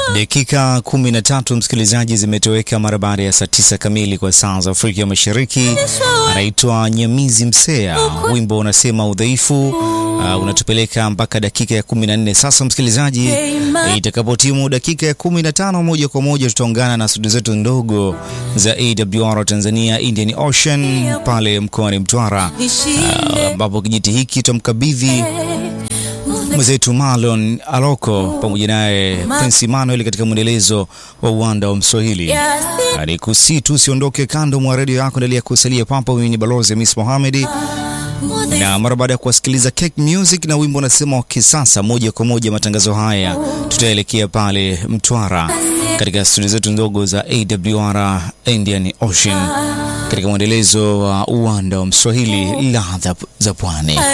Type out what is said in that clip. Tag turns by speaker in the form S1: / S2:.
S1: Dakika kumi na tatu msikilizaji, zimetoweka mara baada ya saa tisa kamili kwa saa za Afrika Mashariki. Anaitwa Nyamizi Msea, wimbo unasema udhaifu. Uh, unatupeleka mpaka dakika ya kumi na nne sasa msikilizaji. Itakapotimu dakika ya kumi na tano moja kwa moja tutaungana na studio zetu ndogo za AWR Tanzania Indian Ocean pale mkoani Mtwara, ambapo uh, kijiti hiki tutamkabidhi mwenzetu Marlon Aloko pamoja naye Prince Emmanuel katika mwendelezo wa uwanda wa Mswahili. Ni kusi tu usiondoke kando mwa redio yako, endelea kusalia papo. Mimi ni balozi Miss Mohamed, na mara baada ya kuwasikiliza Cake Music na wimbo unasema wa kisasa, moja kwa moja matangazo haya tutaelekea pale Mtwara katika studio zetu ndogo za AWR Indian Ocean katika mwendelezo wa uwanda wa Mswahili, ladha za pwani.